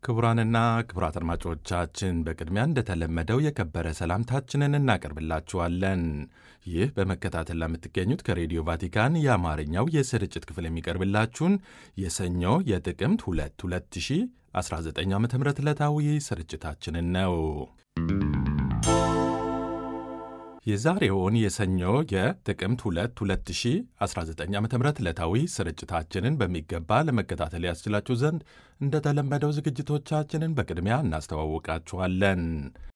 ክቡራንና ክቡራት አድማጮቻችን በቅድሚያ እንደተለመደው የከበረ ሰላምታችንን እናቀርብላችኋለን። ይህ በመከታተል ለምትገኙት ከሬዲዮ ቫቲካን የአማርኛው የስርጭት ክፍል የሚቀርብላችሁን የሰኞ የጥቅምት 2 2019 ዓ ም ዕለታዊ ስርጭታችንን ነው። የዛሬውን የሰኞ የጥቅምት 2 2019 ዓ ም ዕለታዊ ስርጭታችንን በሚገባ ለመከታተል ያስችላችሁ ዘንድ እንደተለመደው ዝግጅቶቻችንን በቅድሚያ እናስተዋውቃችኋለን።